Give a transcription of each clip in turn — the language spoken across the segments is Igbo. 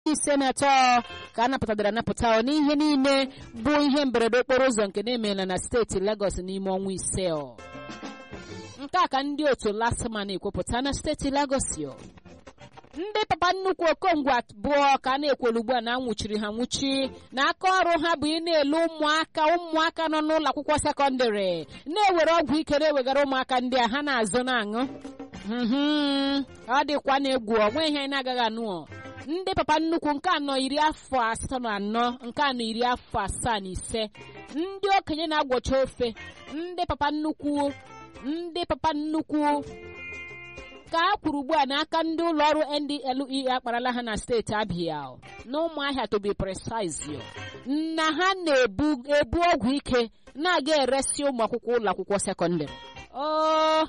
iri ise na atọ ka a napụtadara anapụta n'ihe niile bụ ihe mberede okporo ụzọ nke na-emela na steeti Lagos n'ime ọnwa ise nke a ka ndị otu lasma na-ekwupụta na steeti Lagos ndị papa nnukwu okongwu abụọ ka a na-ekwelu ugbu a na anwụchiri ha nwụchi na aka ọrụ ha bụ ị na-ele ụmụaka ụmụaka nọ n'ụlọ akwụkwọ sekọndịrị na-ewere ọgwụ ike na-ewegara ụmụaka ndị a ha na-azụ na-aṅụ ọ dịkwa na-egwu onwe ihe anyị na-agaghị anụ ndị papa nnukwu nke anọ iri afọ asatọ na anọ nke anọ iri afọ asaa na ise ndị okenye na-agwọcha ofe ndị papa nnukwu ndị papa nnukwu ka a kwuru ugbu a n'aka ndị ụlọ ọrụ NDLEA akparala ha na steeti Abia na ụmụahịa to be precise na ha na-ebu ebu ọgwụ ike na-aga eresi ụmụ akwụkwọ ụlọ akwụkwọ sekọndịrị o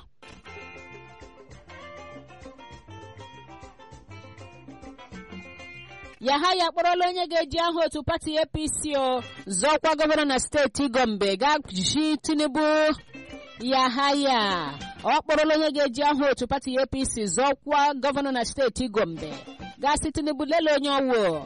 Yahaya akpọrọla onye ga-eji aha otu pati APC o zọọkwa gọvanọ na steeti Gombe ga-ji Tinubu Yahaya ọ kpọrọla onye ga-eji aha otu pati APC zọọkwa gọvanọ na steeti Gombe gasị Tinubu lelee onye ọwụ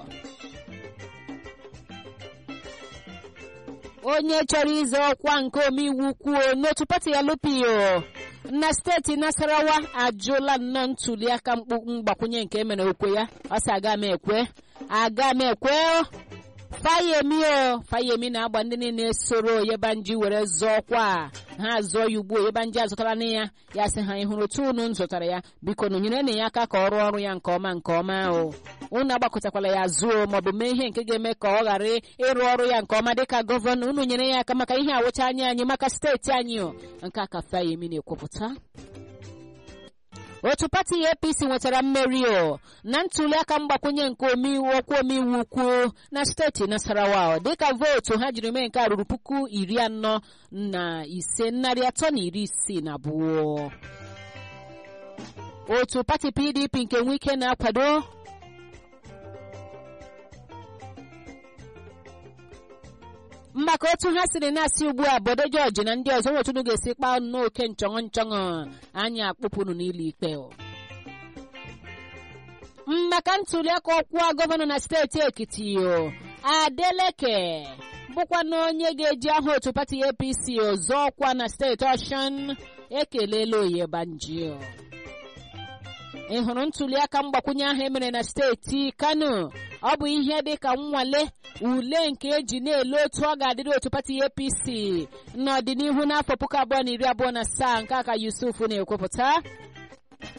onye chọrọ ịzọ ọkwa nke omeiwu kwuo n'otu pati ya lupio na steeti Nasarawa ajụla nnọọ ntuliaka mgbakwunye nke emere okwe ya ọ sị aga m ekwe aga m ekwe Fayemi o Fayemi na-agba ndị niile soro Oyebanji were zọọ ọkwa ha zụọ ya ugbu Oyebanji azụtara na ya ya sị ha ịhụrụ otu unu zụtara ya biko na nyere na ya aka ka ọ rụọ ọrụ ya nke ọma nke ọma o unu agbakọtakwala ya zuo maọbụ mee ihe nke ga-eme ka ọ ghara ịrụ ọrụ ya nke ọma dịka gọvanọ unu nyere ya aka maka ihe awụcha anya anyị maka steeti anyị o nke a ka Fayemi na-ekwupụta otu pati APC nwetara mmeri o na ntuliaka mgbakwunye nke omeiwu ọkwa omeiwu ukwu na steeti Nasarawa dịka vootu ha jiri mee nke a ruru puku iri anọ na ise narị atọ na iri isii na abụọ otu pati PDP nke Wike na-akwado maka otu ha siri na-asị ugbu a Bode George na ndị ọzọ nwetunu ga-esi kpaa n'oke nchọṅụ nchọṅụ anyị akpụpụrụ n'ụlọ ikpe maka ntuliaka ọkwa gọvanọ na steeti Ekiti Adeleke bụkwa na onye ga-eji aha otu pati APC ọzọ ọkwa na steeti Ọshụn ekelela Oyebanji ị hụrụ ntuliaka mgbakwunye ahụ emere na steeti Kano ọ bụ ihe dị ka nnwale ule nke eji na-ele otu ọ ga-adịrị otu pati APC n'ọdịnihu n'afọ puku abụọ na iri abụọ na asaa nke aka Yusuf na-ekwupụta